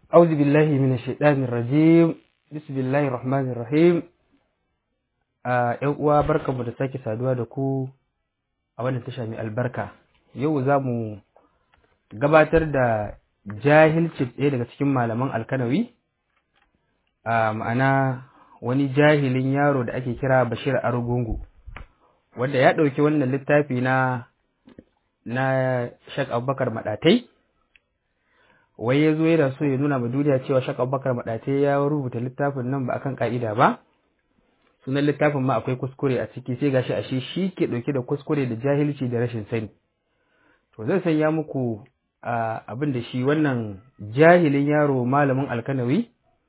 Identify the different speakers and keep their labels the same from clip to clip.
Speaker 1: أعوذ بالله من الشيطان الرجيم بسم الله الرحمن الرحيم ‘yan uwa barkanmu da sake saduwa da ku a wannan tasha mai albarka yau za mu gabatar da jahilci ɗaya daga cikin malaman alkanawi a ma'ana wani jahilin yaro da ake kira bashir arugungu wanda ya ɗauki wannan littafi na na shak abubakar maɗatai wai ya zo yana so ya nuna ma duniya cewa shak abubakar maɗatai ya rubuta littafin nan ba akan ka'ida ba sunan littafin ma akwai kuskure a ciki sai gashi ashe shi ke ɗauke da kuskure da jahilci da rashin sani to zan sanya muku abin da shi wannan jahilin yaro malamin alkanawi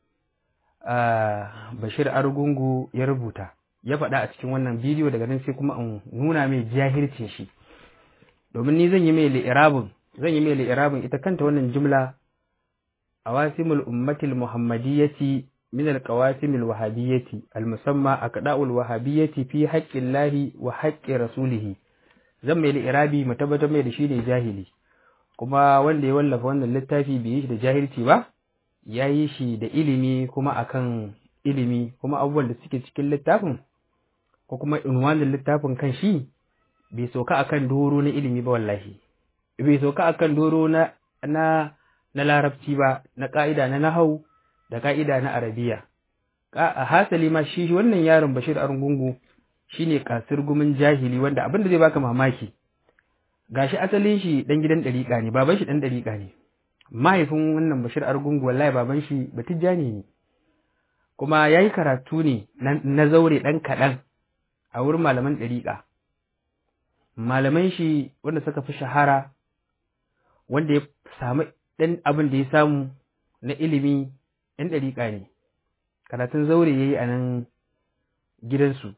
Speaker 1: bashir argungu ya rubuta ya faɗa a cikin wannan bidiyo daga nan sai kuma in nuna mai jahilcin shi domin ni zan yi mai li'irabin zan yi mai li'irabin ita kanta wannan jumla awasimul ummatil muhammadiyyati من القواسم الوهابية المسمى أقداء الوهابية في حق الله وحق رسوله zan mai irabi mu tabbatar mai da shi ne jahili kuma wanda ya wallafa wannan littafi bai yi shi da jahilci ba ya yi shi da ilimi kuma akan ilimi kuma abubuwan da suke cikin littafin ko kuma unwanin littafin kan shi bai soka akan doro na ilimi ba wallahi bai soka akan doro na na na larabci ba na ka'ida na nahau da ka'ida na arabiya a hasali ma shi wannan yaron bashir argungu shine kasir gumin jahili wanda abin da zai baka mamaki gashi asalin shi dan gidan dariƙa ne baban shi dan dariƙa ne mahaifin wannan bashir argungu wallahi baban shi batijjani ne kuma yayi karatu ne na zaure dan kaɗan a wurin malaman dariƙa malaman shi wanda suka fi shahara wanda ya samu dan abin da ya samu na ilimi ‘yan ɗariƙa ne, karatun zaure ya yi a nan gidansu,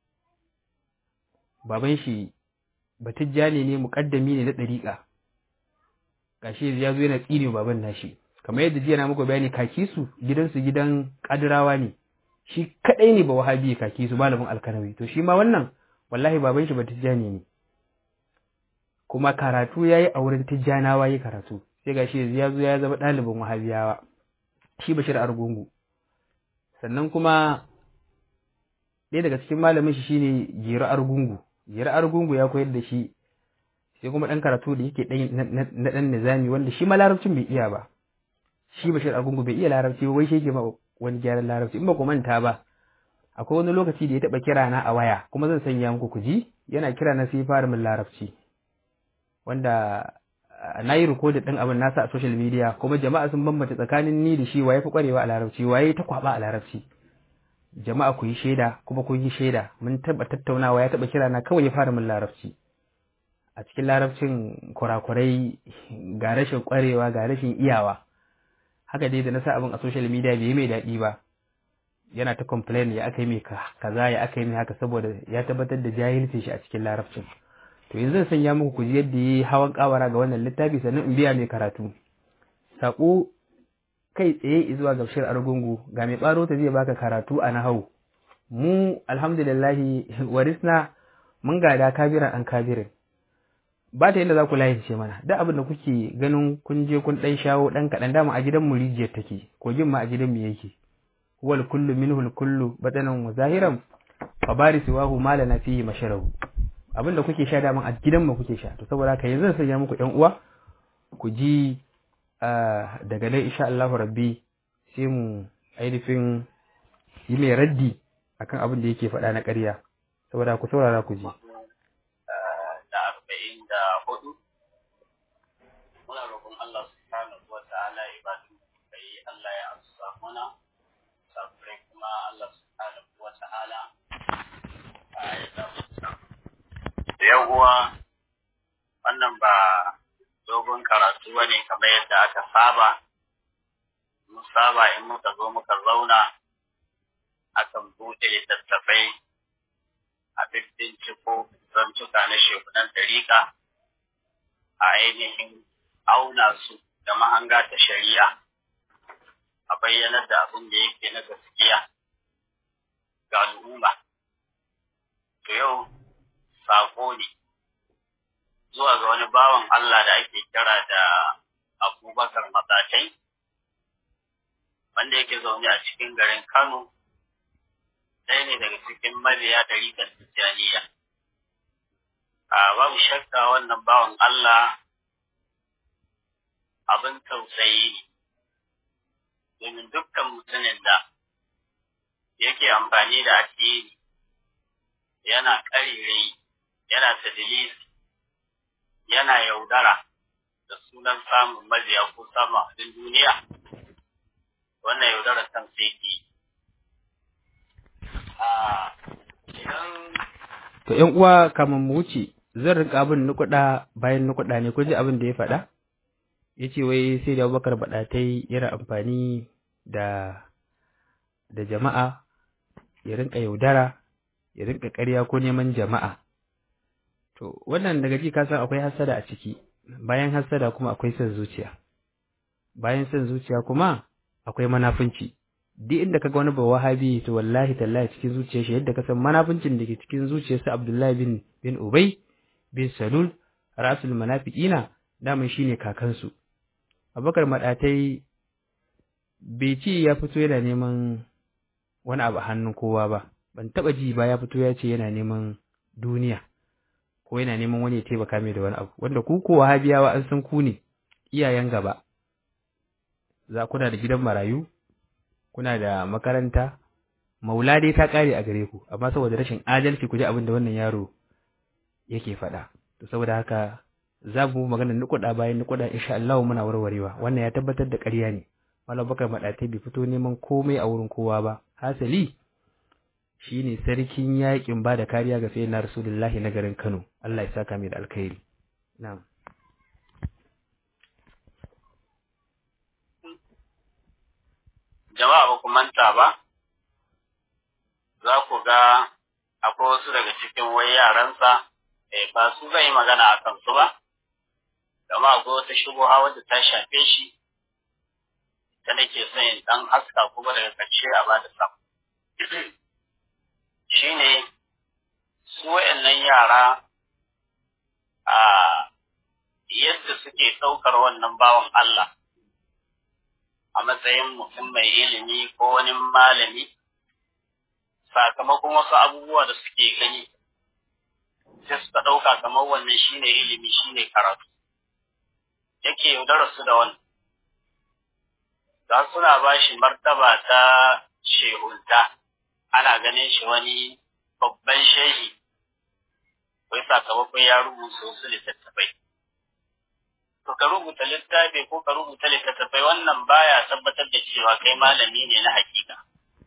Speaker 1: baban shi batijjani ne muƙaddami ne na ɗariƙa, gashi ya zo yana tsine baban nashi, kamar yadda jiya na muku bayani kaki su gidansu gidan ƙadirawa ne, shi kaɗai ne ba wahabi kaki su malamin alkanawi, to shi ma wannan wallahi baban shi batijjani ne. Kuma karatu ya yi a wurin tijjanawa yi karatu, sai gashi ya zo ya zama ɗalibin wahabiyawa. shi Bashir Argungu sannan kuma ɗaya daga cikin malamin shi shine Jira Argungu Jira Argungu ya koyar da shi sai kuma ɗan karatu da yake na ɗan nizami wanda shi ma larabcin bai iya ba shi Bashir Argungu bai iya larabci wai shi yake ma wani gyaran larabci in ba ku manta ba akwai wani lokaci da ya taɓa kira na a waya kuma zan sanya muku ku ji yana kira na sai fara min larabci wanda na yi rikodin ɗin abin nasa a social media kuma jama'a sun bambanta tsakanin ni da shi waye fi kwarewa a larabci waye ta kwaba a larabci jama'a ku yi shaida kuma ku yi shaida mun taɓa tattaunawa ya taɓa kira na kawai ya fara min larabci a cikin larabcin kurakurai ga rashin kwarewa ga rashin iyawa haka dai da na sa abin a social media bai yi mai daɗi ba yana ta complain ya aka yi mai kaza ya aka yi mai haka saboda ya tabbatar da jahilcin shi a cikin larabcin to yanzu zan sanya muku ku ji yadda yi hawan kawara ga wannan littafi sannan in biya mai karatu sako kai tsaye zuwa ga bashir argungu ga mai baro ta zai baka karatu a nahau mu alhamdulillahi warisna mun gada kabiran an kabirin ba ta yadda za ku layin ce mana duk abin da kuke ganin kun je kun dan shawo dan kaɗan dama a gidan mu rijiyar take kogin ma a gidan mu yake huwal kullu minhu kullu batanan wa zahiran fa barisiwahu malana fihi masharahu abin da kuke sha daman a gidanmu kuke sha to saboda haka yanzu sanya muku ƴan uwa ku ji daga nan insha Allah rabbi sai mu ainihin yi mai raddi akan abin da yake faɗa na ƙarya saboda ku saurara ku ji
Speaker 2: da arba'in da hudu muna roƙon Allah subhanahu wa ta'ala ibadu kai Allah ya amsa mana saburai kuma Allah subhanahu wa ta'ala ya zama da uwa wannan ba dogon karatu ba ne kamar yadda aka saba mun saba in muka zo muka zauna akan buɗe littattafai a binciko zantuka na shekunan dariƙa a ainihin auna su da mahanga ta shari'a a bayyanar da abin da yake na gaskiya ga al'umma to yau saƙo ne zuwa ga wani bawan Allah da ake kira da Abubakar Matsatai wanda yake zaune a cikin garin Kano ɗaya ne daga cikin mabiya ɗariƙar Tijjaniya. A babu shakka wannan bawan Allah abin tausayi ne, domin dukkan mutumin da yake amfani da addini yana ƙarirai, yana tadilisi, yana yaudara da sunan samun mabiya ko samun abin duniya, wannan yaudara kan sai ke.
Speaker 1: To ‘yan uwa kamar mu wuce zan rinka abin nukuɗa bayan nukuɗa ne kun ji abin da ya faɗa? Ya ce wai sai da Abubakar baɗatai yana amfani da da jama'a ya rinka yaudara ya rinka ƙarya ko neman jama'a. To wannan daga ji ka san akwai hassada a ciki bayan hassada kuma akwai son zuciya. Bayan son zuciya kuma akwai manafunci. duk inda kaga wani bawa wahabi to wallahi tallahi cikin zuciyar shi yadda ka san manafincin da ke cikin zuciyarsa Abdullahi bin bin Ubay bin Salul rasul munafiqina daman shine kakansu Abubakar madatai bai ce ya fito yana neman wani abu hannun kowa ba ban taba ji ba ya fito ya ce yana neman duniya ko yana neman wani ya taimaka mai da wani abu wanda ku ko wahabiyawa an san ku ne iyayen gaba za kuna da gidan marayu kuna da makaranta maula dai ta kare a gare ku amma saboda rashin adalci ku ji abin da wannan yaro yake faɗa to saboda haka za mu magana nukuɗa bayan nukuɗa insha Allah muna warwarewa wannan ya tabbatar da ƙarya ne Malam Bakar Madatai bai fito neman komai a wurin kowa ba hasali shine sarkin yaƙin ba da kariya ga sayyidina Rasulullahi na garin Kano Allah ya saka mai da alkhairi na'am
Speaker 2: jama'a ba ku manta ba, za ku ga akwai wasu daga cikin wai yaransa, eh, ba su zai magana a kansu ba, gama akwai wata shubuha wadda ta shafe shi, ta nake son yin ɗan haska kuma daga ƙarshe a ba da sam. Shi ne, su wa'yannan yara a yadda suke ɗaukar wannan bawan Allah. a matsayin mutum mai ilimi ko wani malami sakamakon wasu abubuwa da suke gani sai suka ɗauka kamar wannan shine ilimi shine karatu yake yaudarar su da wannan za suna ba shi martaba ta shehunta ana ganin shi wani babban shehi wai sakamakon ya rubuta wasu littattafai to ka rubuta littafi ko ka rubuta littattafai wannan baya tabbatar da cewa kai malami ne na hakika.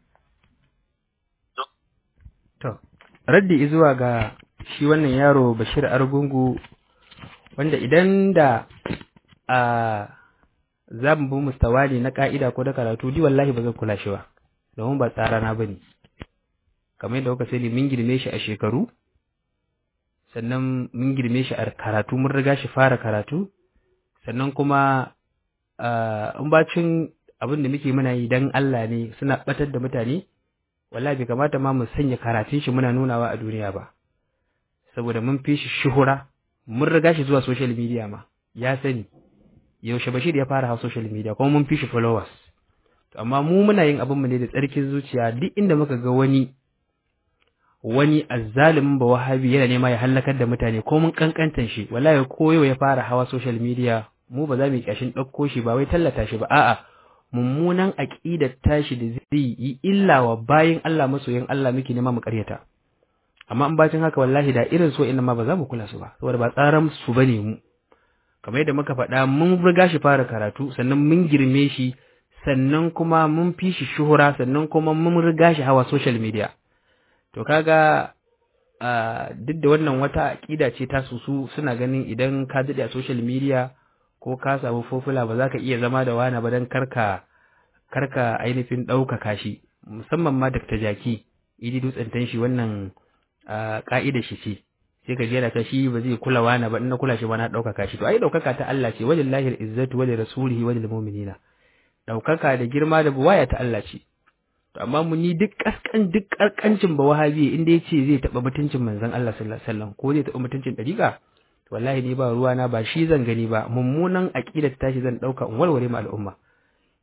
Speaker 1: To, raddi zuwa ga shi wannan yaro Bashir Argungu wanda idan da a za mu bi mustawali na ka'ida ko da karatu di wallahi ba zan kula shi ba domin ba tsara na bane kamar yadda kuka sani mun girme shi a shekaru sannan mun girme shi a karatu mun riga shi fara karatu sannan kuma in bacin abin da muke muna yi dan Allah ne suna batar da mutane wallahi bai kamata ma mu sanya karatun shi muna nunawa a duniya ba saboda mun fi shi shuhura mun riga shi zuwa social media ma ya sani yaushe Bashir ya fara hawa social media kuma mun fi shi followers amma mu muna yin abin mu ne da tsarkin zuciya duk inda muka ga wani wani azzalimin ba wahabi yana nema ya hallakar da mutane ko mun kankantan shi wallahi ko yau ya fara hawa social media mu ba za mu yi kashin ɗauko shi ba wai tallata shi ba a'a mummunan aqidar tashi da zai yi illa wa bayin Allah masoyin Allah muke nema mu karyata amma in bacin haka wallahi da irin so inna ma ba za mu kula su ba saboda ba tsaran su bane mu kamar yadda muka faɗa mun riga shi fara karatu sannan mun girme shi sannan kuma mun fi shi shuhura sannan kuma mun riga shi hawa social media to kaga duk da wannan wata aƙida ce ta su su suna ganin idan ka daɗe a social media ko ka samu fofula ba za ka iya zama da wani ba don karka karka ainihin ɗaukaka shi musamman ma Dr. Jaki idi dutsen shi wannan ƙa'ida shi ce sai ka jera ta shi ba zai kula wani ba in na kula shi ba na ɗaukaka shi to ai ɗaukaka ta Allah ce walillahi izzatu wa rasulihi wa lil mu'minina ɗaukaka da girma da buwaya ta Allah ce to amma mu ni duk kaskan duk karkancin ba wahabi inda yace zai taba mutuncin manzon Allah sallallahu alaihi wasallam ko zai taba mutuncin dariqa to wallahi ni ba ruwa na ba shi zan gani ba mummunan aqidar tashi zan dauka in walware ma al'umma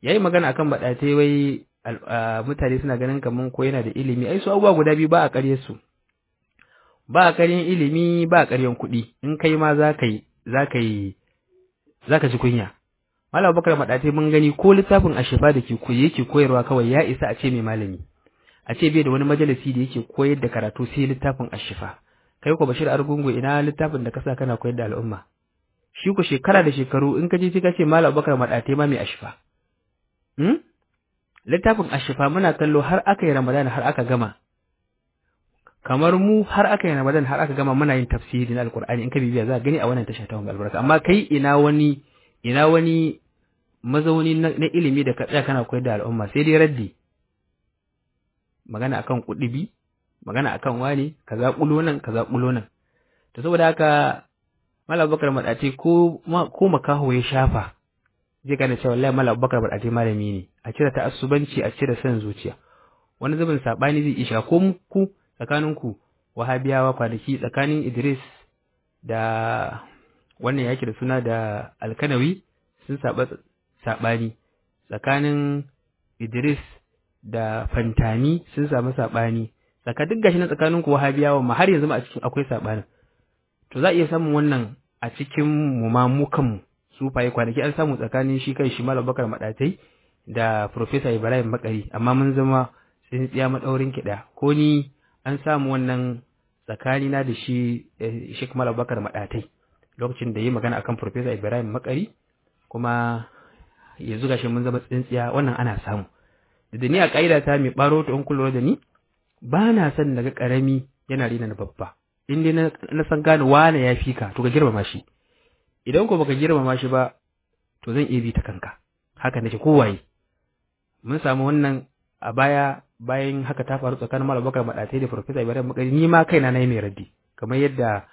Speaker 1: yayi magana akan baɗatai wai mutane suna ganin kaman ko yana da ilimi ai su abubuwa guda biyu ba a ƙarye su ba a ƙaryen ilimi ba a ƙaryen kuɗi in kai ma za ka yi za ka yi za ka ji kunya Malam Bakar Maɗatai mun gani ko littafin Ashifa da ke koyi yake koyarwa kawai ya isa a ce mai malami a ce bai da wani majalisi da yake koyar da karatu sai littafin Ashifa kai ko Bashir Argungu ina littafin da kasa kana koyar da al'umma shi ku shekara da shekaru in ka je ka ce Malam Bakar Maɗatai ma mai Ashifa hmm? littafin Ashifa muna kallo har aka yi Ramadan har aka gama kamar mu har aka yi Ramadan har aka gama muna yin tafsiri na Alkur'ani in ka bibiya za ka gani a wannan tasha ta albarka amma kai ina wani ina wani mazauni na ilimi da ka tsaya kana koyar da al'umma sai dai raddi magana akan kuɗibi magana akan wani kaza kulo nan kaza kulo nan to saboda haka Malam Bakar Madace ko ko makaho ya shafa zai gane cewa wallahi Malam Bakar Madace malami ne a cire ta'assubanci a cire son zuciya wani zubin sabani zai isha ko ku tsakanin ku wahabiyawa kwanaki tsakanin Idris da wannan yake da suna da Alkanawi sun saba sabani tsakanin Idris da Fantani sun samu sabani tsaka duk gashi na tsakanin ku wahabiyawa ma har yanzu ma a cikin akwai sabanin to za a iya samun wannan a cikin mu ma mu kanmu su faye kwanaki an samu tsakanin shi kai shi Malam Bakar Madatai da Professor Ibrahim Bakari amma mun zama sun tsiya madaurin kiɗa ko ni an samu wannan tsakani na da shi Sheikh Malam Bakar Madatai lokacin da yi magana akan Professor Ibrahim Bakari kuma yanzu gashi mun zama tsintsiya wannan ana samu da ni a kaida ta mai baro to in kullu da ni ba na son daga karami yana rina na babba in dai na san gane wane ya fi ka to ka girmama shi idan ko baka girmama shi ba to zan iya bi ta kanka haka nake kowaye mun samu wannan a baya bayan haka ta faru tsakanin Malam Bakar Madatai da Professor Ibrahim Makari ni ma kaina na yi mai raddi kamar yadda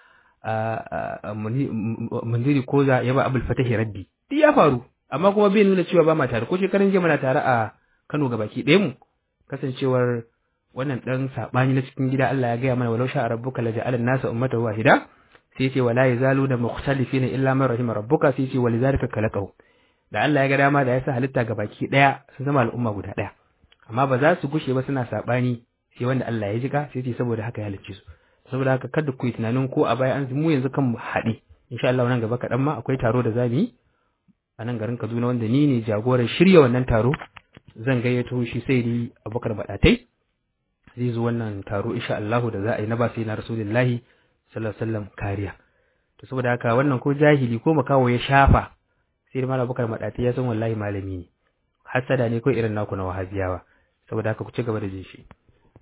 Speaker 1: Munziri Koza ya ba Abul Fatahi raddi duk ya faru amma kuma bai nuna cewa ba ma tare ko shekaran jiya muna tare a Kano gabaki ɗaya mu kasancewar wannan dan sabani na cikin gida Allah ya gaya mana walau sha rabbuka la ja'ala an-nasa ummatan wahida sai ce wala yazaluna mukhtalifina illa man rahima rabbuka sai ce walizalika khalaqahu da Allah ya ga dama da ya sa halitta gabaki daya sun zama al'umma guda daya amma ba za su gushe ba suna sabani sai wanda Allah ya jika sai ce saboda haka ya halicce su saboda haka kada ku yi tunanin ko a baya an mu yanzu kan mu haɗe insha Allah nan gaba kaɗan ma akwai taro da zamu yi a nan garin Kaduna wanda ni ne jagoran shirya wannan taro zan gayyato shi sai ni Abubakar Badatai zai zo wannan taro insha Allah da za a yi na ba sai na Rasulullahi sallallahu alaihi wasallam kariya to saboda haka wannan ko jahili ko makawo ya shafa sai da Malam Abubakar Badatai ya san wallahi malami ne hasada ne ko irin naku na wahabiyawa saboda haka ku ci gaba da jin shi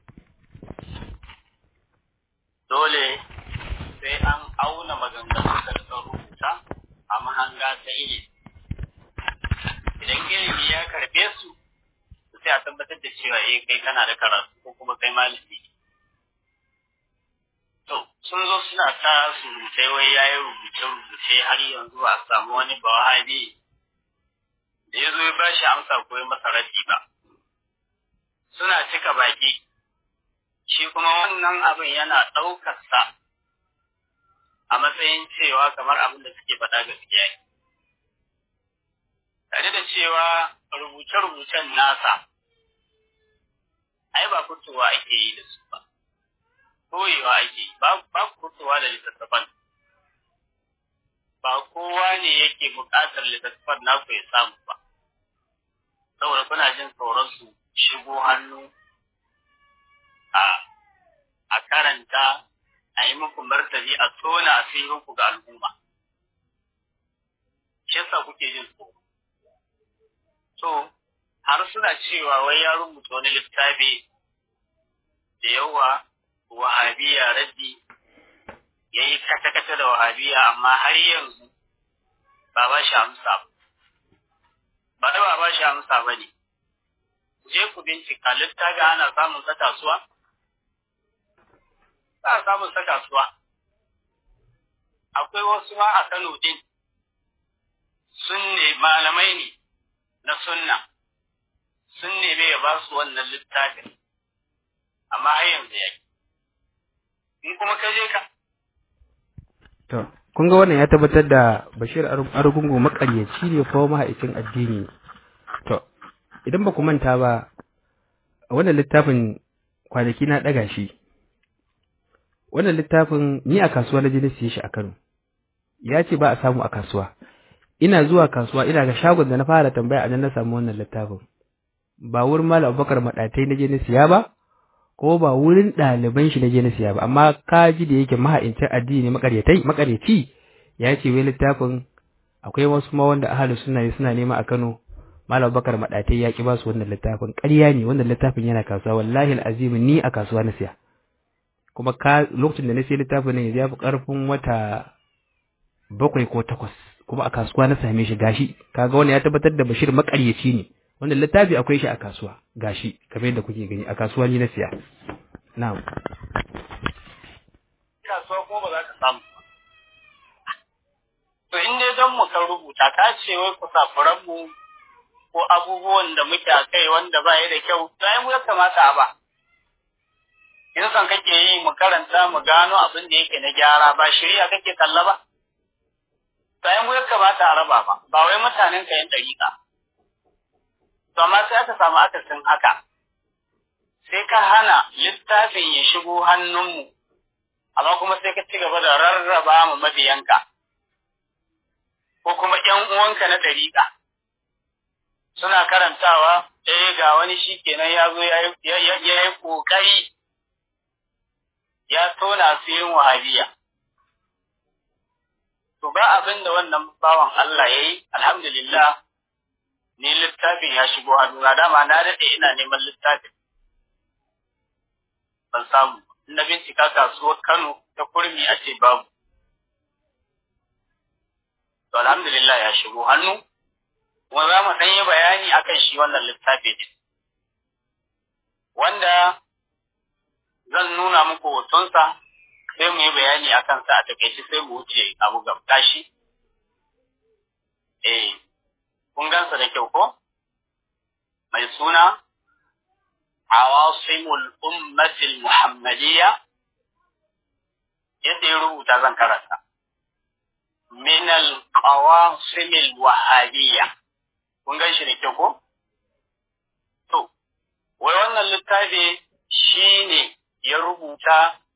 Speaker 2: dole sai an auna maganganun da suka rubuta a mahanga ta ilimi idan ilimi ya karbe su sai a tabbatar da cewa eh kai kana da karatu ko kuma kai malami to sun zo suna ta surutai wai yayi rubuce rubuce har yanzu a samu wani bawahabi da ya zo ya bashi amsa ko ya masa rafi ba suna cika baki shi kuma wannan abin yana ɗaukar sa a matsayin cewa kamar abin da suke faɗa gaskiya ne tare da cewa rubuce-rubucen nasa ai ba fitowa ake yi da su ba koyewa ake yi ba fitowa da littattafan ba kowa ne yake buƙatar littattafan naku ya samu ba saboda kuna jin tsoron su shigo hannu a a karanta a yi muku martani a tona asirinku ga al'umma shi yasa kuke jin tsoro to har suna cewa wai ya rubuta wani littafi da yawa wahabiya raddi ya yi kata-kata da wahabiya amma har yanzu ba ba shi amsa ba da ba ba shi amsa ba ne je ku bincika littafi ana samun sa kasuwa za a samun sa kasuwa akwai wasu ma a Kano din sun ne malamai ne na sunna sun neme ya ba su wannan littafin amma har yanzu ya in kuma ka je ka
Speaker 1: to kun ga wannan ya tabbatar da Bashir Argungu makaryaci ne ko mahaicin addini to idan ba ku manta ba wannan littafin kwanaki na ɗaga shi wannan littafin ni a kasuwa na je na siye shi a Kano ya ce ba a samu a kasuwa ina zuwa kasuwa ina ga shagon da na fara tambaya a nan na samu wannan littafin ba wurin Malam Abubakar Madatai na je na siya ba ko ba wurin ɗaliban shi na je na siya ba amma kaji da yake maha'incin addini makaryatai makaryaci ya ce wai littafin akwai wasu ma wanda ahalus sunna ne suna nema a Kano Malam Bakar Madatai ya ki ba su wannan littafin ƙarya ne wannan littafin yana kasuwa wallahi alazim ni a kasuwa na siya kuma ka lokacin da na siya littafin ne ya fi ƙarfin wata bakwai ko takwas kuma a kasuwa na same shi gashi kaga wannan ya tabbatar da Bashir makaryaci ne wannan littafi akwai shi a kasuwa gashi kamar yadda kuke gani a kasuwa ni na siya na'am
Speaker 2: kasuwa ko ba za ka samu to in dai don mu kan rubuta ka ce wai kusafuran mu ko abubuwan da muke a kai wanda ba ya da kyau to ai mu ya kamata a ba in san kake yi mu karanta mu gano abin da yake na gyara ba shirya kake kalla ba to ai mu ya kamata a raba ba ba wai mutanen ka yin dariƙa to amma sai aka samu akasin haka sai ka hana littafin ya shigo hannunmu amma kuma sai ka ci gaba da rarraba mu mabiyanka ko kuma ƴan uwanka na dariƙa suna karantawa eh ga wani shi kenan ya zo ya yi ƙoƙari ya tona asirin wahabiya to ba abin da wannan bawan Allah ya yi alhamdulillah ni littafin ya shigo hannuna dama na daɗe ina neman littafin ban samu na bincika kasuwar Kano ta kurmi a ce babu to alhamdulillah ya shigo hannu kuma za mu ɗan yi bayani akan shi wannan littafi din wanda zan nuna muku hotonsa sai mu yi bayani a kansa a takaice sai mu wuce abu gabta shi eh kun gansa da kyau ko mai suna awasimul ummatil muhammadiyya yadda ya rubuta zan karanta min al-qawasimil wahabiyya kun gan shi da kyau ko to wai wannan littafi shine ya rubuta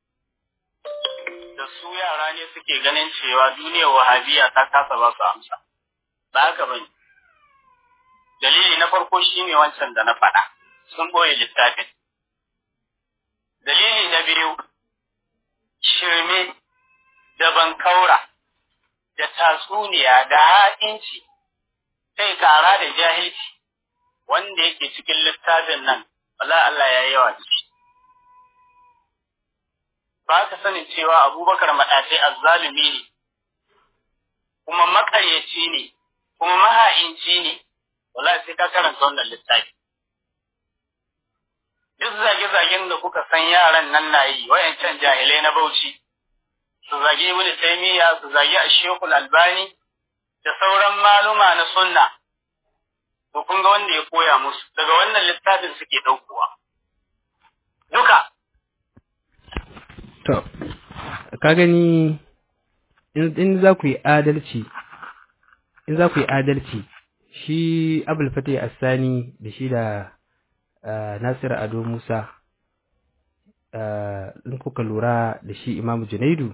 Speaker 2: da su yara ne suke ganin cewa duniyar wahabiyya ta kasa ba su amsa ba haka bane dalili na farko shine wancan da na faɗa sun ɓoye littafin dalili na biyu shirme da bankaura da tatsuniya da ha'inci sai kara da jahilci wanda yake cikin littafin nan wala Allah ya yawa da shi ba ka sanin cewa abubakar maɗatai azzalumi ne kuma makaryaci ne kuma maha'inci ne wala sai ka karanta wannan littafi duk zage-zagen da kuka san yaran nan na yi wayancan jahilai na bauchi su zage ibn taymiya su zage ashekul albani da sauran maluma na sunna to kun ga wanda ya koya musu daga wannan littafin suke ɗaukowa duka
Speaker 1: to ka gani in za ku yi adalci in za ku yi adalci shi abul fatih assani da shi da Nasir Ado Musa in kuka lura da shi Imam Junaidu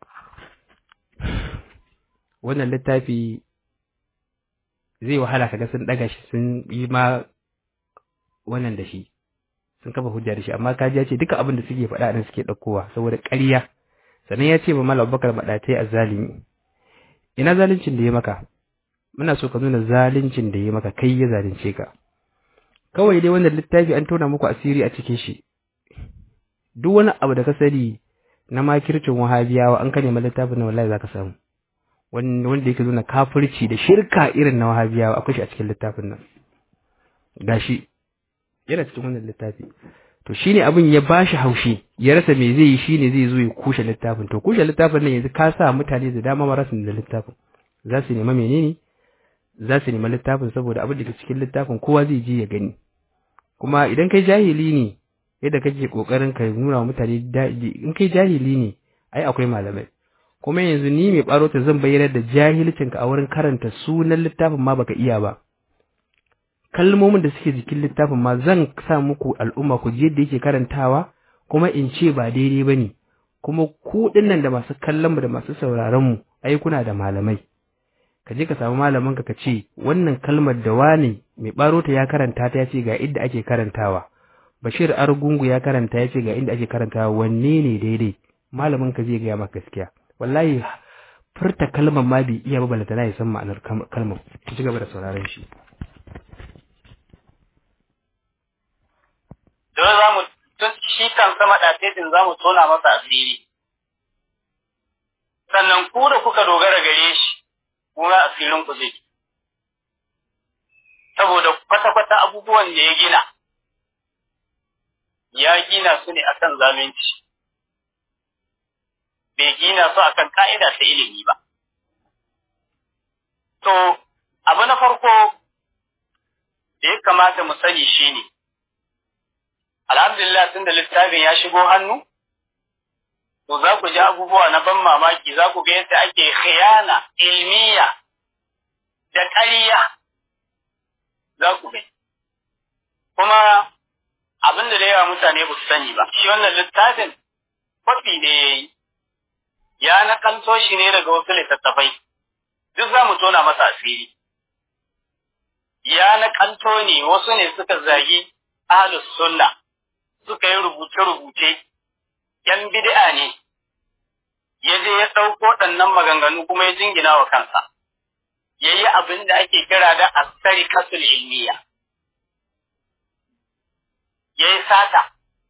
Speaker 1: wannan littafi zai wahala kaga sun daga shi sun yi ma wannan da shi sun kafa hujja da shi amma kaji ya ce duka abin da suke faɗa nan suke ɗaukowa saboda ƙarya sannan ya ce ba Malam Abubakar Madatai azzalimi ina zaluncin da ya maka muna so ka nuna zaluncin da ya maka kai ya zalunce ka kawai dai wannan littafi an tona muku asiri a cikin shi duk wani abu da ka sani na makircin wahabiyawa an ka nema littafin na wallahi zaka samu wanda yake nuna kafirci da shirka irin na wahabiyawa akwai shi a cikin littafin nan gashi yana cikin wannan littafi to shine abin ya bashi haushi ya rasa me zai yi shine zai zo ya kushe littafin to kushe littafin nan yanzu ka sa mutane da dama marasu da littafin za su nema menene za su nema littafin saboda abin da ke cikin littafin kowa zai je ya gani kuma idan kai jahili ne yadda kake kokarin ka nuna wa mutane in kai jahili ne ai akwai malamai kuma yanzu ni mai baro ta zan bayyana da jahilcin ka a wurin karanta sunan littafin ma baka iya ba kalmomin da suke jikin littafin ma zan sa muku al'umma ku ji yadda yake karantawa kuma in ce ba daidai bane kuma ku dinnan da masu kallon mu da masu sauraron mu ai kuna da malamai ka je ka samu malamin ka ce wannan kalmar da wani mai baro ta ya karanta ta ya ce ga inda ake karantawa Bashir Argungu ya karanta ya ce ga inda ake karantawa wanne ne daidai malamin ka zai gaya maka gaskiya wallahi furta kalmar ma bai iya ba balantana ya san ma'anar kalmar ku ci gaba da sauraron shi
Speaker 2: don za mu shi kan sama ɗafetin za mu tona masa asiri sannan ku da kuka dogara gare shi kuma asirin ku zai saboda kwata-kwata abubuwan da ya gina ya gina su ne akan zalunci bai gina su akan ka'ida ta ilimi ba to abu na farko da ya kamata mu sani shine alhamdulillah tun da littafin ya shigo hannu to za ku ji abubuwa na ban mamaki za ku ga yadda ake khiyana ilmiya da ƙarya za ku gani kuma abin da da yawa mutane ba su sani ba shi wannan littafin kwafi ne ya yi ya nakalto shi ne daga wasu littattafai duk za mu tona masa asiri ya nakalto ne wasu ne suka zagi ahlus sunna suka yi rubuce-rubuce ‘yan bid'a ne, ya je ya ɗauko ɗannan maganganu kuma ya jingina wa kansa, ya yi abin da ake kira da asari kasul ilmiya, ya yi sata,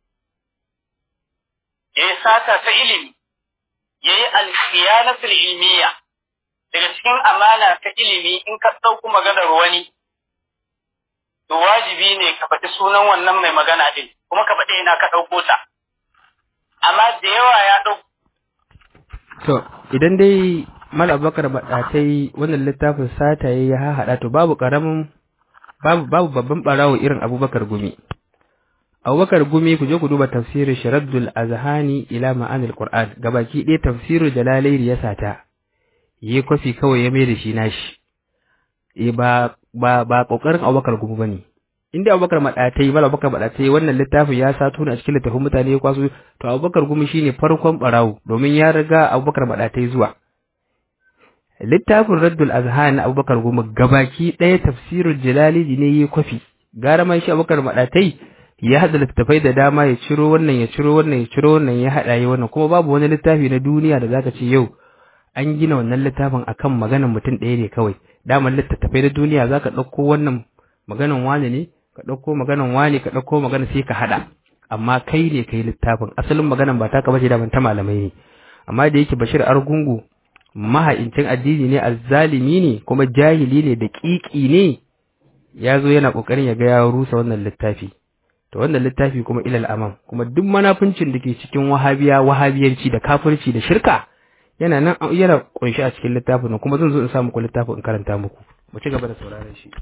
Speaker 2: ya yi sata ta ilimi, ya yi alkhiyanatul ilmiya, daga cikin amana ta ilimi in ka ɗauku maganar wani, to wajibi ne ka faɗi sunan wannan mai magana din, kuma ka faɗi ina ka ɗauko ta. amma da yawa ya ɗau.
Speaker 1: To, idan dai Mal Abubakar Baɗatai wannan littafin sataye ya hahaɗa to babu ƙaramin babu babu babban ɓarawo irin Abubakar Gumi. Abubakar Gumi ku je ku duba tafsirin Sharaddul Azhani ila ma'anil Qur'an gabaki ɗaya tafsirin Jalalairi ya sata. Yi kwafi kawai ya mai da shi nashi. E ba ba ba kokarin Abubakar Gumi bane. inda abubakar maɗatai mala abubakar maɗatai wannan littafin ya sato a cikin littafin mutane ya kwaso to abubakar gumi shine farkon ɓarawo domin ya riga abubakar maɗatai zuwa littafin raddul azhan na abubakar gumi gabaki ɗaya tafsirul jalali ne yi kwafi gara man shi abubakar maɗatai ya haɗa littafai da dama ya ciro wannan ya ciro wannan ya ciro wannan ya haɗa yi wannan kuma babu wani littafi na duniya da zaka ce yau an gina wannan littafin akan maganar mutum ɗaya ne kawai daman littattafai na duniya zaka ɗauko wannan maganan wane ne ka ɗauko maganan wani ka ɗauko magana sai ka haɗa amma kai ne kai littafin asalin maganan ba taka bace da ban ta malamai ne amma da yake Bashir Argungu maha'incin addini ne azzalimi ne kuma jahili ne da ƙiƙi ne ya zo yana ƙoƙarin ya ga ya rusa wannan littafi to wannan littafi kuma ilal amam kuma duk manafincin da ke cikin wahabiya wahabiyanci da kafirci da shirka yana nan yana kunshi a cikin littafin kuma zan zo in sa muku littafin in karanta muku mu ci gaba da sauraron shi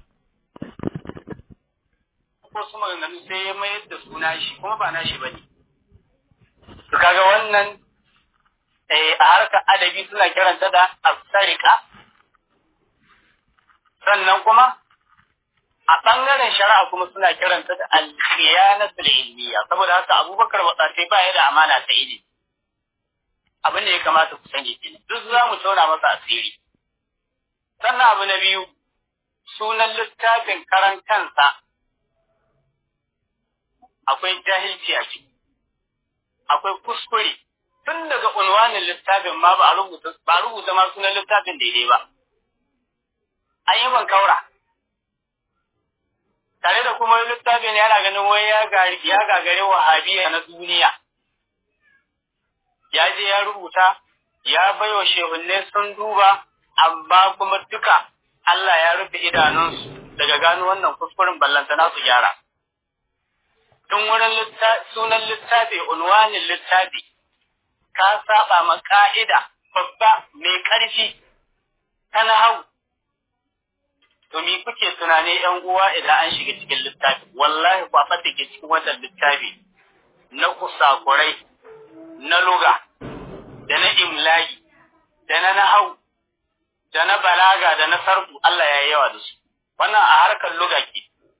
Speaker 2: wasu maganganu sai ya mayar da suna shi kuma ba na shi ba ne. Kaga wannan a harkar adabi suna kiranta da asarika, sannan kuma a ɓangaren shari'a kuma suna kiranta da alkhiyanatul ilmiya saboda haka abubakar watsatai ba ya da amana ta ilimi. Abin da ya kamata ku sani kenan duk za mu tauna masa asiri. Sannan abu na biyu sunan littafin karan kansa akwai jahilci a ciki, akwai kuskure, tun daga unwanin littafin ma ba a rubuta, ba a rubuta ma sunan littafin daidai ba. An yi ban kaura. Tare da kuma littafin yana ganin wai ya gagare wahabiya na duniya. Ya je ya rubuta, ya baiwa shehunne sun duba, amma kuma duka Allah ya rufe idanunsu daga gano wannan kuskuren ballantana su gyara. tun wurin sunan littafi unwanin littafi ka saba ma ka'ida babba mai ƙarfi ta hau. to me kuke tunani yan uwa idan an shiga cikin littafi wallahi kwafa da ke cikin wannan littafi na kusakurai na luga da na imlaki da na nahau da na balaga da na sarfu Allah ya yi yawa da su wannan a harkar luga ke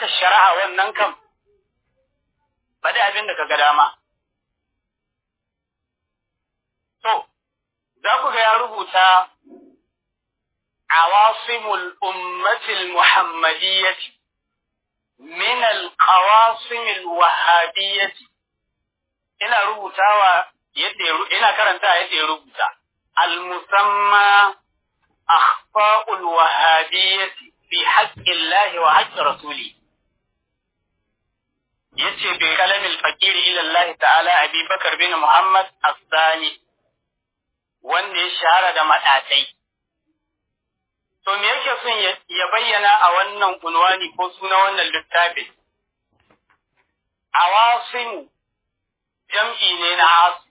Speaker 2: harkar shari'a wannan kam faɗi abin da ka ga dama to za ku ga ya rubuta awasimul ummatil muhammadiyyati min al-qawasimil wahabiyyati ina rubutawa yadda ina karanta yadda ya rubuta al-musamma akhfa'ul wahabiyyati fi haqqillahi wa haqqi rasuli yace bi kalamil fakiri ila Allah ta'ala Abi Bakar bin Muhammad as-Sani wanda ya shahara da madatai to me yake son ya bayyana a wannan unwani ko suna wannan littafin awasimu jam'i ne na asu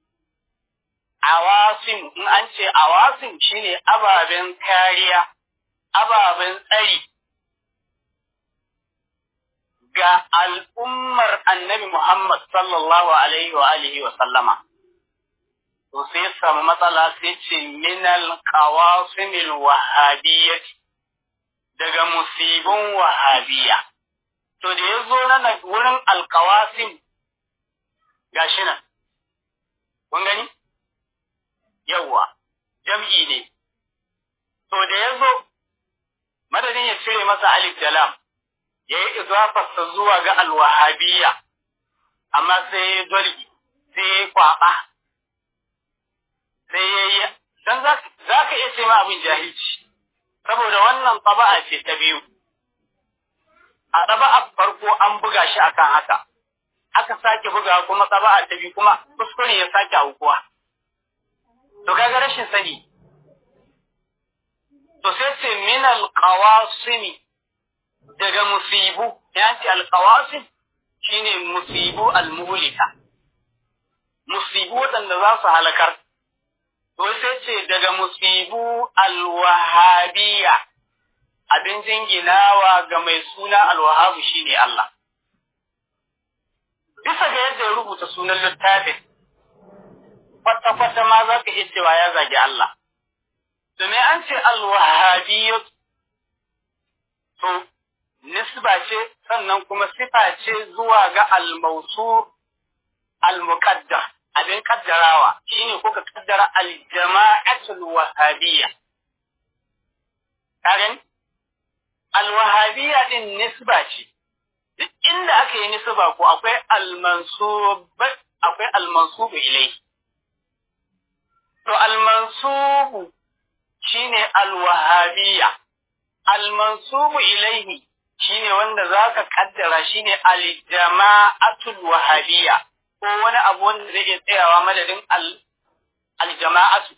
Speaker 2: awasim in an ce awasim shine ababen kariya ababen tsari ga al'ummar annabi Muhammad sallallahu alaihi wa alihi wa sallama. To sai samu matsala sai ce minal qawasimil wahabiyyati daga musibin wahabiyya. To da ya zo na wurin alkawasim gashi nan. Kun gani? Yawwa, jam'i ne. To da ya zo, madadin ya cire masa alif da lam, ya yi izafarsa zuwa ga alwahabiyya, amma sai ya dolgi, sai ya kwaɓa, sai ya yi, don za ka iya ce ma abin jahilci, saboda wannan taba'a ce ta biyu. A taba'a farko an buga shi akan haka, aka sake buga kuma taba'a ta biyu kuma kuskure ya sake aukuwa. To kaga rashin sani. To sai ce min alqawasimi daga musibu ya ce alƙawasin shi ne musibu almuhulika musibu waɗanda za su halakar to sai ce daga musibu alwahabiya abin jinginawa ga mai suna alwahabu shi ne Allah bisa ga yadda ya rubuta sunan littafin kwata-kwata ma za ka iya cewa ya zagi Allah domin an ce alwahabiyyat to nisba ce sannan kuma sifa ce zuwa ga almausu almuqaddar abin kaddarawa shine kuka kaddara aljama'atul wahabiyya karen alwahabiyya din nisba ce duk inda aka yi nisba ko akwai almansub akwai almansubu ilai to almansubu shine alwahabiyya almansubu ilaihi shine wanda zaka kaddara shine aljama'atul wahabiyya ko wani abu wanda zai iya tsayawa madadin aljama'atu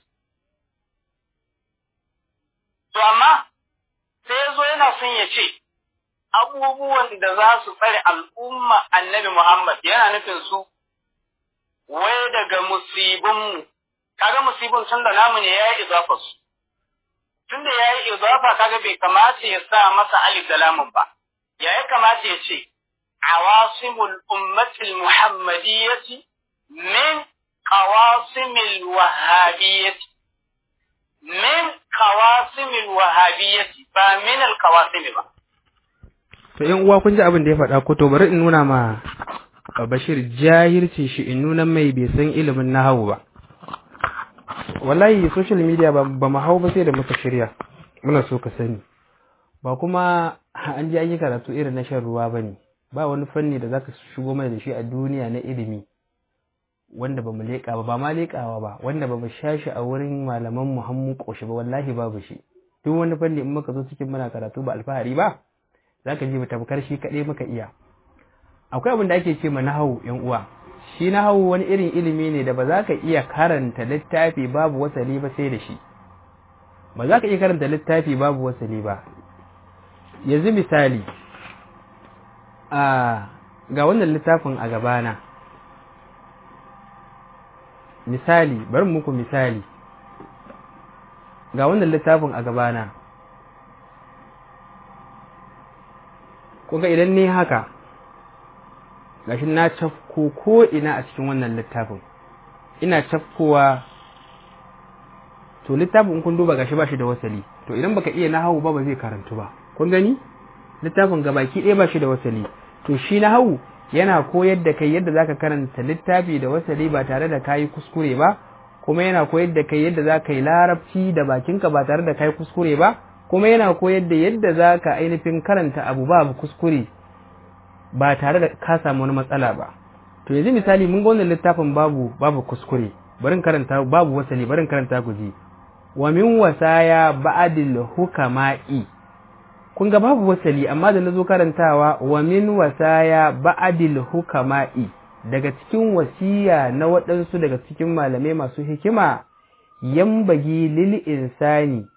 Speaker 2: to amma sai yazo yana son ya ce abubuwan da za su tsare al'umma annabi Muhammad yana nufin su wai daga musibinmu kaga musibin tun da namu ne ya yi izafa su tunda ya yi izafa kaga bai kamata ya sa masa alif da lamun ba ya ya kamata ya ce awasimul ummatil muhammadiyyati min qawasimil wahabiyyati min qawasimil wahabiyyati ba min al qawasimi ba
Speaker 1: to yan uwa kun ji abin da ya faɗa ko to bari in nuna ma Bashir jahilci shi in nuna mai bai san ilimin nahawu ba wallahi social media ba mu hau ba sai da muka shirya muna so ka sani ba kuma an ji an yi karatu irin na shan ruwa ba ne ba wani fanni da zaka shigo mana da shi a duniya na ilimi wanda ba mu leƙa ba ba ma leƙawa ba wanda ba mu sha shi a wurin malaman mu hannu ƙoshi ba wallahi babu shi duk wani fanni in muka zo cikin muna karatu ba alfahari ba zaka ji mu tabkar shi kaɗai muka iya akwai abin da ake ce ma nahawu yan uwa shi nahawu wani irin ilimi ne da ba za ka iya karanta littafi babu wasali ba sai da shi ba za ka iya karanta littafi babu wasali ba yanzu misali a ga wannan littafin a gabana misali bari muku misali ga wannan littafin a gabana kuga idan ne haka gashi na cafko ko ina a cikin wannan littafin ina cafkowa to littafin kun duba gashi ba shi da wasali to idan baka iya nahawu ba ba zai karantu ba kun gani littafin gabaki ɗaya ba shi da wasali to shi na hau yana koyar da kai yadda zaka karanta littafi da wasali ba tare da kayi kuskure ba kuma yana koyar da kai yadda zaka yi larabci da bakinka ba tare da kayi kuskure ba kuma yana koyar da yadda zaka ainihin karanta abu babu kuskure ba tare da ka samu wani matsala ba to yanzu misali mun ga wannan littafin babu babu kuskure barin karanta babu wasali barin karanta ku ji wa min wasaya ba'dil hukama'i kun ga babu wasali amma da nazo karantawa wa min wasaya ba'dil hukama'i daga cikin wasiya na waɗansu daga cikin malamai masu hikima yambagi lil insani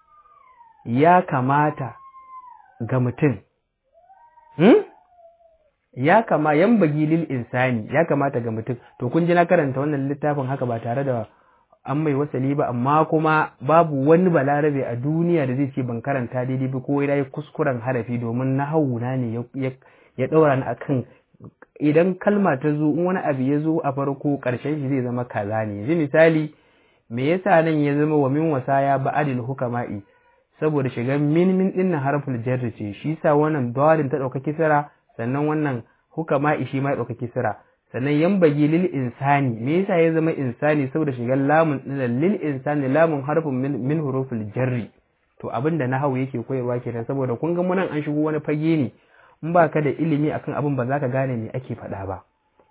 Speaker 1: ya kamata ga mutum hmm? ya kama yambagi lil insani ya kamata ga mutum to kun ji na karanta wannan littafin haka ba tare da an mai wasali ba amma kuma babu wani balarabe a duniya da zai ce ban karanta daidai ba ko ya yi kuskuren harafi domin na hauna ne ya ɗaura ni akan idan kalma ta zo in wani abu ya zo a farko ƙarshen shi zai zama kaza ne yanzu misali me yasa nan ya zama wa min wasaya ba'adil hukama'i saboda shigan min min din nan harful jarri ce shi sa wannan dawalin ta ɗauka kisra sannan wannan hukama'i shi ma ya ɗauka kisra sannan yambagi lil insani me yasa ya zama insani saboda shigar lamun din lil insani lamun harfin min hurufil jarri to abinda na hau yake koyarwa kenan saboda kun ga munan an shigo wani fage ne in ba ka da ilimi akan abin ba za ka gane me ake faɗa ba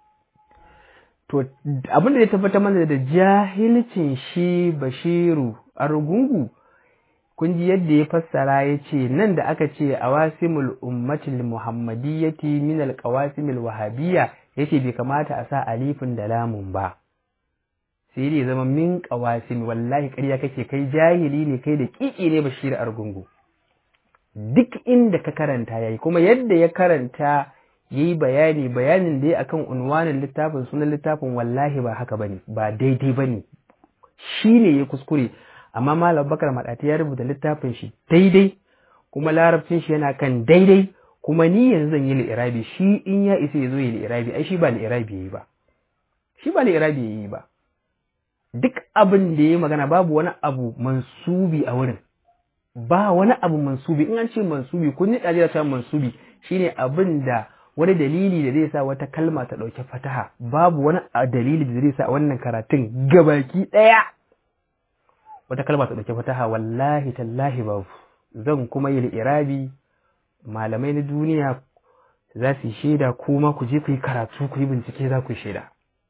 Speaker 1: to abin da ya tabbatar mana da jahilcin shi bashiru argungu kun ji yadda ya fassara ya ce nan da aka ce awasimul ummatil muhammadiyyati min alqawasimil wahabiyya yace bai kamata a sa alifin da lamun ba sai dai zama min qawasim wallahi ƙarya kake kai jahili ne kai da kiki ne bashir argungu duk inda ka karanta yayi kuma yadda ya karanta yayi bayani bayanin da ya akan unwanin littafin sunan littafin wallahi ba haka bane ba daidai bane shine ya kuskure amma malam bakar madati ya rubuta littafin shi daidai kuma larabcin shi yana kan daidai kuma ni yanzu zan yi li'irabi shi in ya isa ya zo yi li'irabi ai shi ba li'irabi yayi ba shi ba li'irabi yayi ba duk abin da yayi magana babu wani abu mansubi a wurin ba wani abu mansubi in an ce mansubi kun yi ɗaji ta mansubi shine abin da wani dalili da zai sa wata kalma ta ɗauki fataha babu wani dalili da zai sa wannan karatun gabaki ɗaya wata kalma ta ɗauki fataha wallahi tallahi babu zan kuma yi irabi malamai na duniya za su yi shaida kuma ku je ku yi karatu ku yi bincike za ku yi shaida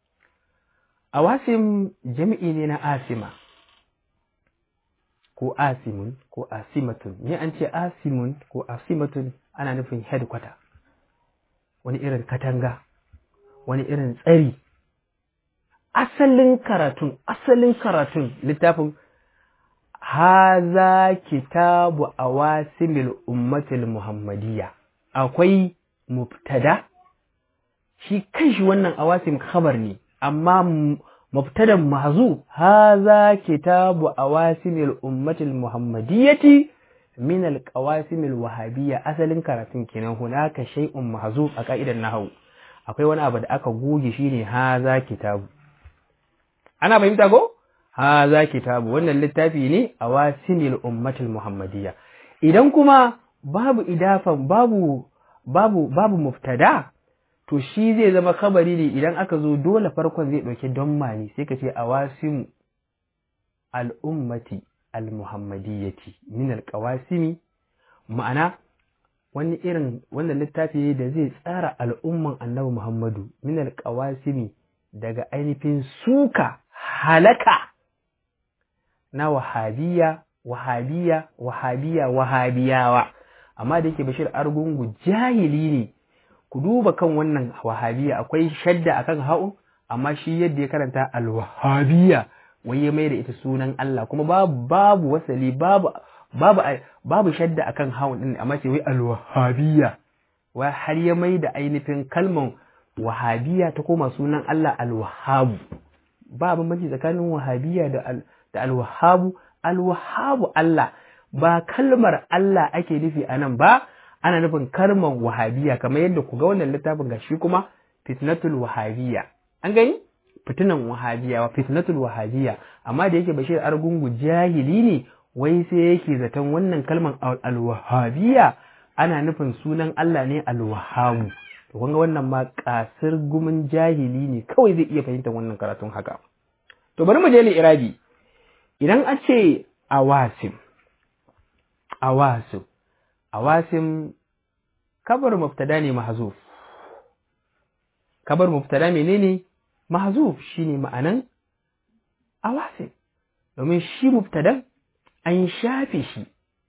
Speaker 1: a wasim jami'i ne na asima ko asimun ko asimatun ne an ce asimun ko asimatun ana nufin headquarter wani irin katanga wani irin tsari asalin karatun asalin karatun littafin haza kitabu awasimil ummatil muhammadiyya akwai mubtada shi kanshi wannan awasim khabar ne amma mubtadan mahzu haza kitabu awasimil ummatil muhammadiyyati min alqawasimil wahabiyya asalin karatun kenan hunaka shay'un mahzu a ka'idar nahwu akwai wani abu da aka goge shine haza kitabu ana fahimta ko haza kitabu wannan littafi ne a wasimil ummatul muhammadiyya idan kuma babu idafan babu babu babu muftada to shi zai zama kabari ne idan aka zo dole farkon zai ɗauki don mani sai ka ce a wasimu al'ummati al-muhammadiyyati min al-qawasimi ma'ana wani irin wannan littafi da zai tsara al'umman annabi muhammadu min al-qawasimi daga ainihin suka halaka na wahabiya wahabiya wahabiya wahabiyawa amma da yake bashir argungu jahili ne ku duba kan wannan wahabiya akwai shadda akan ha'un amma shi yadda ya karanta alwahabiya wai ya mai da ita sunan Allah kuma babu babu wasali babu babu babu shadda akan ha'un din amma sai wai alwahabiya wai har ya mai da ainihin kalman wahabiya ta koma sunan Allah alwahabu ba bambanci tsakanin wahabiya da da alwahabu alwahabu Allah ba kalmar Allah ake nufi a nan ba ana nufin kalmar wahabiya kamar yadda ku ga wannan littafin gashi kuma fitnatul wahabiya an gani fitinan wahabiya wa fitnatul wahabiya amma da yake bashir argungu jahili ne wai sai yake zaton wannan kalmar alwahabiya ana nufin sunan Allah ne alwahamu to kun ga wannan ma kasir gumin jahili ne kawai zai iya fahimtar wannan karatun haka to bari mu je li irabi idan a ce awasim awasim awasim kabar mubtada ne mahzuf kabar mubtada menene mahzuf shine ma'anan awasim domin shi mubtadan an shafe shi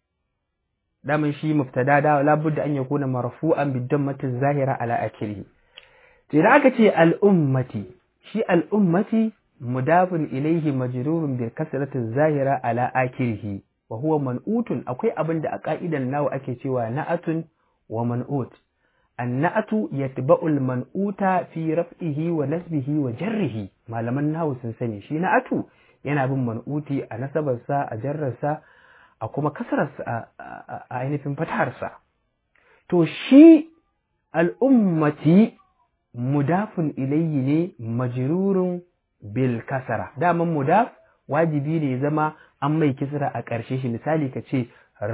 Speaker 1: daman shi mubtada da labudda an yakuna marfu'an bidammatin zahira ala akhirih to idan aka ce al'ummati shi al'ummati mudafun ilaihi majrurun bil kasrati zahira ala akhirih wa huwa man'utun akwai abin da a ka'idan nawa ake cewa na'atun wa man'ut annatu yatba'u al-man'uta fi raf'ihi wa nasbihi wa jarrihi malaman nahu sun sani shi na'atu yana bin man'uti a nasabarsa a jarrarsa a kuma kasararsa a ainihin fatarsa to shi al'ummati mudafun ilayhi ne majrurun bil kasara daman mudaf wajibi ne ya zama an mai kisra a ƙarshe shi misali ka ce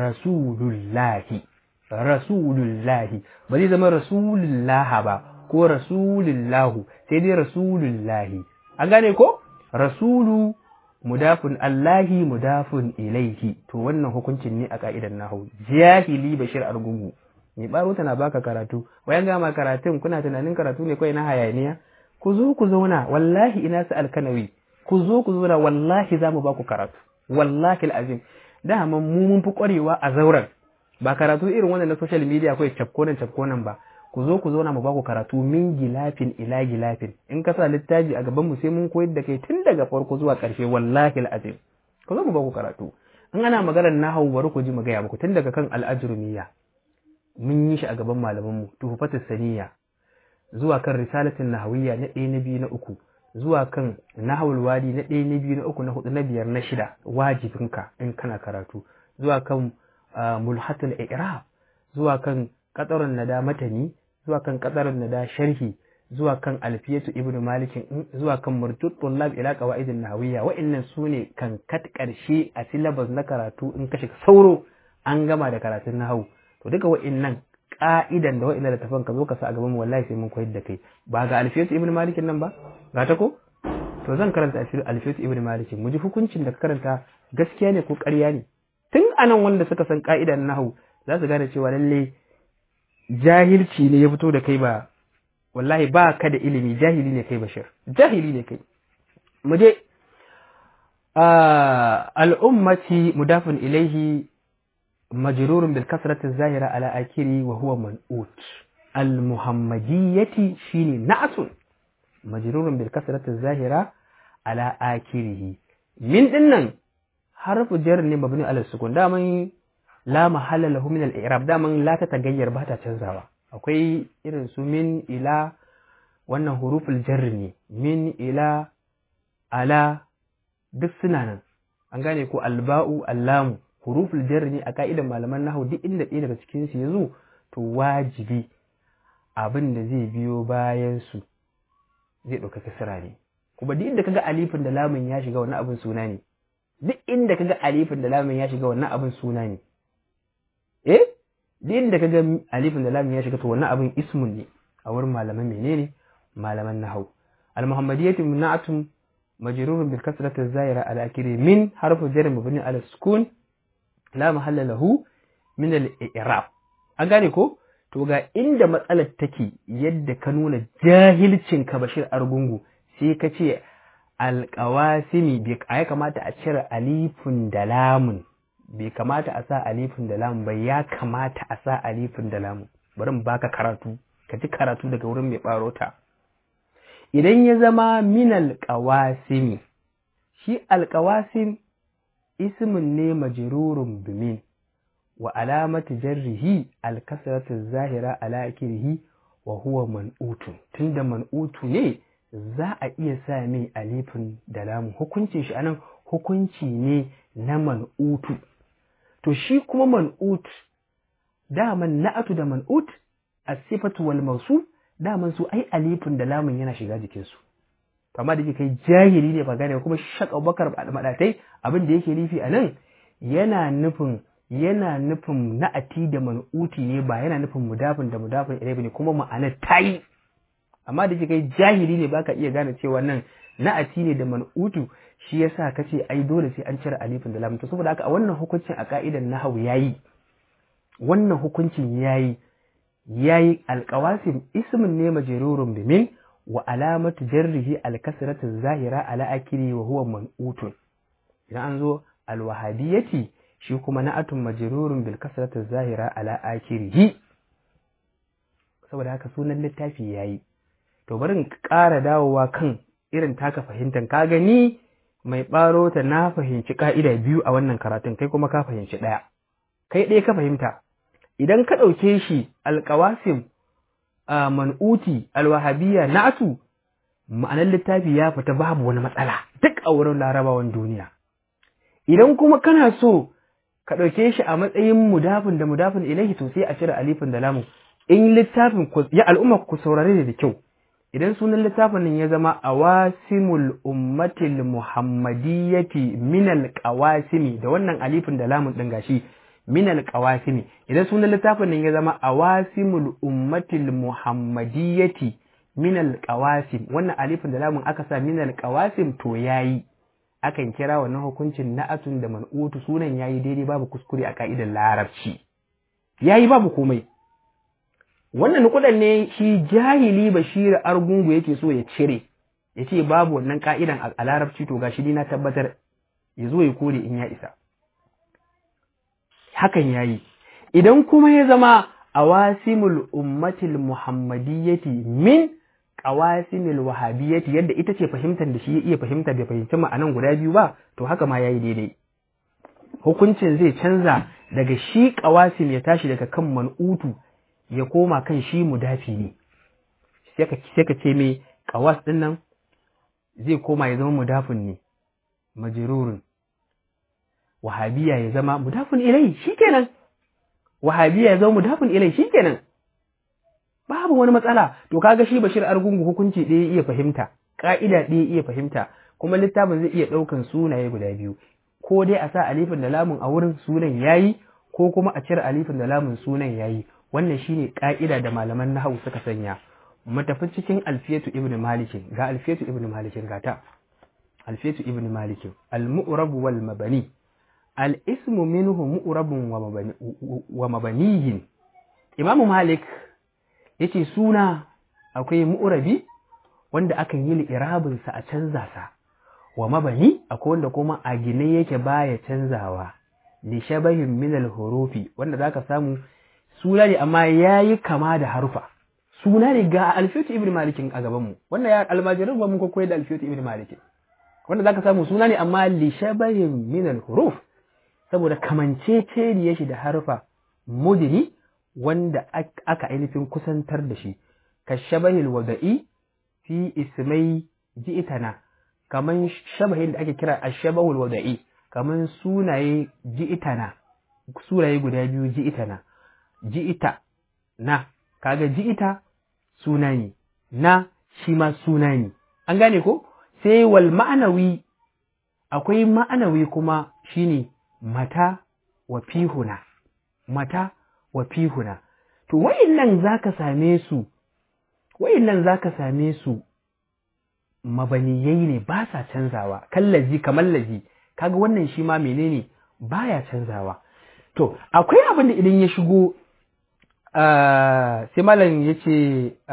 Speaker 1: rasulullahi rasulullahi ba zai zama rasulullaha ba ko rasulullahu sai dai rasulullahi an gane ko rasulu mudafun allahi mudafun ilaihi to wannan hukuncin ne a ka'idan nahu jahili bashir argungu mai baro tana baka karatu bayan gama karatun kuna tunanin karatu ne kawai na hayaniya ku zo ku zauna wallahi ina su alkanawi ku zo ku zauna wallahi za mu ba ku karatu wallahi al'azim dama mu mun fi kwarewa a zauren ba karatu irin wannan na social media kawai cafkonan cafkonan ba ku zo ku zauna mu ba ku karatu min gilafin ila gilafin in ka sa littafi a gaban mu sai mun koyar da kai tun daga farko zuwa ƙarshe wallahi al'azim ku zo mu ba ku karatu in ana maganar nahawu bari ku ji mu gaya muku tun daga kan al'ajrumiyya mun yi shi a gaban malaman mu tuhfatus saniya zuwa kan risalatin nahawiyya na ɗaya na biyu na uku zuwa kan nahawul wadi na ɗaya na biyu na uku na hudu na biyar na shida wajibinka in kana karatu zuwa kan mulhatul i'rab zuwa kan qatarun nada matani zuwa kan qatarun nada sharhi zuwa kan alfiyatu ibnu malik zuwa kan murtut tullab ila qawaidin nahawiyya wa'annan sune kan kat karshe a syllabus na karatu in ka shiga sauro an gama da karatun nahawu to duka wa'annan ka'idan da wa'annan littafan ka zo ka sa a gaban mu wallahi sai mun koyar da kai ba ga alfiyatu ibnu malik nan ba ga ta ko to zan karanta alfiyatu ibnu malik mu ji hukuncin da ka karanta gaskiya ne ko ƙarya ne tun anan wanda suka san ka'idan nahawu za su gane cewa lalle jahilci ne ya fito da kai ba wallahi ba ka da ilimi jahili ne kai bashir jahili ne kai mu je al'ummati mudafin ilaihi majrurun bil kasrati zahira ala akiri wa huwa man'ut al muhammadiyyati shine na'atun majrurun bil kasrati zahira ala akirihi min dinnan harfu jar ne mabni ala sukun daman la mahalla lahu min al i'rab daman la ta tagayyar ba ta canzawa akwai irin su min ila wannan huruful jar ne min ila ala duk suna nan an gane ko alba'u allamu huruful jar ne a ka'idan malaman nahwu duk inda ɗaya daga cikin su yazo to wajibi abin da zai biyo bayan su zai ɗauka kasira ne kuma duk inda kaga alifin da lamun ya shiga wannan abin suna ne duk inda kaga alifin da lamun ya shiga wannan abin suna ne eh duk inda kaga alifin da lamun ya shiga to wannan abin ismun ne a wurin malaman menene malaman nahwu al-muhammadiyyatu mun'atun majrurun bil kasrati az-zahira ala akhiri min harfu jar mabni ala sukun la mahalla lahu min al-i'rab an gane ko to ga inda matsalar take yadda ka nuna jahilcin ka bashir argungu sai ka ce alƙawasimi bai ya kamata a cire alifin da lamun bai kamata a sa alifin da lamun bai ya kamata a sa alifin da lamun bari mu baka karatu ka ji karatu daga wurin mai ɓarota idan ya zama minal ƙawasimi shi alƙawasim ismin ne majrurun bimin wa alamatu jarrihi alkasratu zahira ala akirihi wa huwa man'utun tunda man'utu ne za a iya sa mai alifin da lamu hukuncin shi anan hukunci ne na man'utu to shi kuma man'ut daman na'atu da man'ut as-sifatu wal mawsuf daman su ai alifin da lamun yana shiga jikin su amma da kai jahili ne ba gane kuma shak Abubakar madatai abin da yake nufi anan yana nufin yana nufin na'ati da man'uti ne ba yana nufin mudafin da mudafin ilai ne kuma ma'anar ta yi amma da kai jahili ne baka iya gane cewa nan na'ati ne da man'utu shi yasa kace ai dole sai an cire alifin da lamun to saboda haka a wannan hukuncin a ka'idan nahwu yayi wannan hukuncin yayi yayi alqawasim ismun ne majrurun bi min wa alamatu jarrihi alkasratu zahira ala akiri wa huwa man'utun idan an zo alwahabiyati shi kuma na'atun majrurun bil kasratu zahira ala akirihi saboda haka sunan littafi yayi to bari in ƙara dawowa kan irin taka fahimtar ka gani mai ɓaro ta na fahimci ka'ida biyu a wannan karatun kai kuma ka fahimci ɗaya kai ɗaya ka fahimta idan ka ɗauke shi alƙawasim a man'uti alwahabiyya na'atu ma'anar littafi ya fita babu wani matsala duk a wurin larabawan duniya idan kuma kana so ka ɗauke shi a matsayin mudafin da mudafin ilaihi to sai a cire alifin da lamun in littafin ya al'umma ku saurare da kyau idan sunan littafin nan ya zama awasimul ummatil muhammadiyyati minal qawasimi da wannan alifin da lamun din gashi minal qawasimi idan sunan littafin nan ya zama awasimul ummatil muhammadiyyati minal qawasim wannan alifin da lamun aka sa minal qawasim to yayi akan kira wannan hukuncin na'atun da man'utu sunan yayi daidai babu kuskure a ka'idar larabci yayi babu komai wannan nukudan ne shi jahili bashir argungu yake so ya cire ya ce babu wannan ka'idan a larabci to gashi ni na tabbatar ya zo ya kore in ya isa hakan yayi idan kuma ya zama awasimul ummatil muhammadiyyati min qawasimil wahabiyyati yadda ita ce fahimtar da shi ya iya fahimta bai fahimci ma'anan guda biyu ba to haka ma yayi daidai hukuncin zai canza daga shi qawasim ya tashi daga kan man'utu ya koma kan shi mudafi ne sai ka ce mai kawas ɗin nan zai koma ya zama mudafin ne majirurun wahabiya ya zama mudafin ilai shikenan wahabiya ya zama mudafin ilai shikenan babu wani matsala to kaga shi bashir argungu hukunci ɗaya iya fahimta ƙa'ida ɗaya iya fahimta kuma littafin zai iya ɗaukan sunaye guda biyu ko dai a sa alifin da lamun a wurin sunan yayi ko kuma a cire alifin da lamun sunan yayi wannan shine ka'ida da malaman nahawu suka sanya mu tafi cikin alfiyatu ibn malik ga alfiyatu ibn malik gata alfiyatu ibn malik al-mu'rab wal mabani al-ismu minhu mu'rabun wa mabani wa mabaniyin imam malik yace suna akwai mu'rabi wanda akan yi li'irabin sa a canza sa wa mabani akwai wanda kuma a gine yake baya canzawa li shabahin min al-hurufi wanda zaka samu suna ne amma ya yi kama da harufa suna ne ga alfiyatu ibn malikin a gabanmu wannan ya almajirin ba mun koyar da alfiyatu ibn malikin wanda zaka samu suna ne amma li shabahin min al huruf saboda kamanceceniye shi da harufa mudini wanda aka ainihin kusantar da shi ka shabahil wada'i fi ismai ji'itana kaman shabahin da ake kira ashabahul wada'i kaman sunaye ji'itana sunaye guda biyu ji'itana ji'ita na kaga ji'ita suna ne na shi ma suna ne an gane ko sai wal ma'anawi akwai ma'anawi kuma shine mata wa fihuna mata wa fihuna to wayannan zaka same su wayannan zaka same su mabaniyai ne ba sa canzawa kallazi kamar lazi kaga wannan shi ma menene baya canzawa to akwai abin da idan ya shigo sai malam ya ce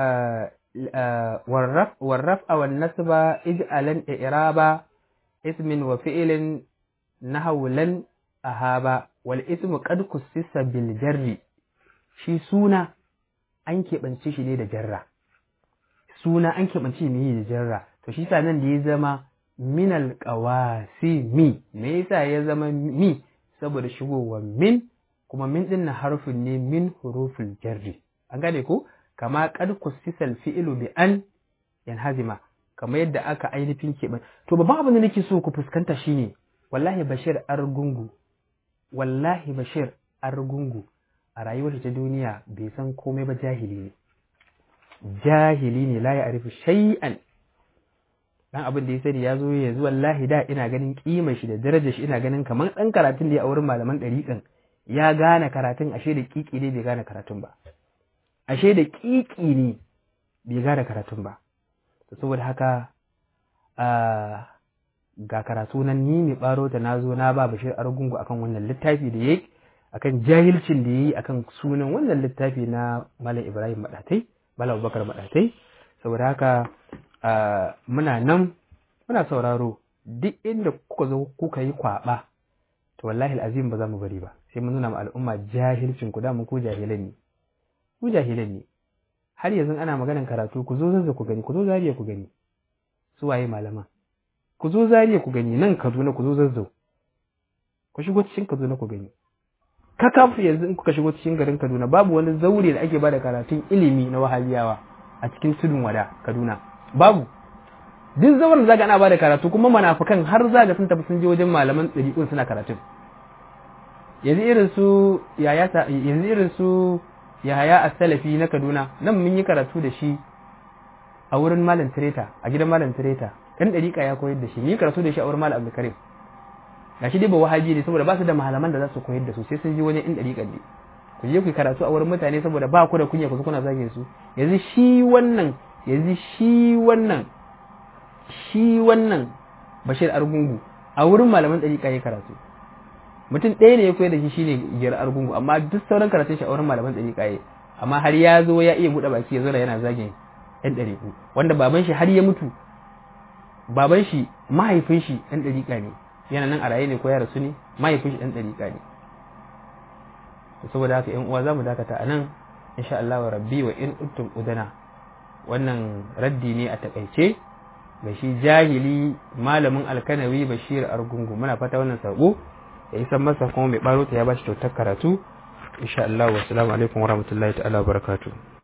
Speaker 1: warraf a wan nasba ij'alan i'raba ismin wa fi'ilin nahawlan ahaba wal ismu qad kussisa bil jarri shi suna an keɓance shi ne da jarra suna an keɓance ne da jarra to shi sa nan da ya zama minal qawasimi me yasa ya zama mi saboda shigowa min kuma min din na harfin ne min huruful jarri an gane ko kama qad kussisal fi'lu bi an yanhazima kama yadda aka ainihin keɓe to babban abin da nake so ku fuskanta shine wallahi bashir argungu wallahi bashir argungu a rayuwar ta duniya bai san komai ba jahili ne jahili ne la ya'rifu shay'an dan abin da ya sani ya zo ya zuwa wallahi da ina ganin kimar shi da darajar shi ina ganin kamar dan karatun da ya a wurin malaman ɗariƙan ya gane karatun ashe da kiki ne bai gane karatun ba ashe da kiki ne bai gane karatun ba saboda haka ga karatu nan ni mai baro ta na zo na ba bashir argungu akan wannan littafi da yayi akan jahilcin da yayi akan sunan wannan littafi na malam ibrahim madatai malam abubakar madatai saboda haka muna nan muna sauraro duk inda kuka zo kuka yi kwaba to wallahi al'azim ba za mu bari ba sai mun nuna ma al'umma jahilcin ku da mu ku jahilan ne ku jahilan ne har yanzu ana maganan karatu ku zo zazza ku gani ku zo zariya ku gani su waye malaman ku zo zariya ku gani nan Kaduna ku zo zazzau ku shigo cikin Kaduna ku gani kakaf yanzu in kuka shigo cikin garin Kaduna babu wani zaure da ake bada karatun ilimi na wahabiyawa a cikin tudun wada Kaduna babu duk zauren zaga ana bada karatu kuma manafukan har zaga sun tafi sun je wajen malaman ɗariƙun suna karatun yanzu irin su yaya yanzu irin su yahaya as-salafi na Kaduna nan mun yi karatu da shi a wurin malam Tireta a gidan malam Tireta dan ɗariƙa ya koyar da shi ni karatu da shi a wurin malam Abdulkarim gashi dai ba wahabi ne saboda ba su da malaman da za su koyar da su sai sun je wajen in ɗariƙan ne ku je ku karatu a wurin mutane saboda ba ku da kunya ku kuna zage su yanzu shi wannan yanzu shi wannan shi wannan Bashir Argungu a wurin malaman ɗariƙa ya karatu mutum ɗaya ne ya koyar da shi shine giyar Argungu amma duk sauran karatun shi a wurin malaman ɗariƙa ya amma har ya zo ya iya buɗe baki ya zo da yana zagin ɗan ɗariƙu wanda baban shi har ya mutu baban shi mahaifin shi ɗan ɗariƙa ne yana nan a raye ne ko ya rasu ne mahaifin shi ɗan ɗariƙa ne saboda haka ƴan uwa za mu dakata a nan insha Allah wa rabbi wa in uttum udana wannan raddi ne a takaice ga shi jahili malamin alkanawi bashir argungu muna fata wannan sako ya isan masa kuma mai baro ta ya bashi kyautar karatu insha Allah wa assalamu alaikum wa rahmatullahi ta'ala wa barakatuh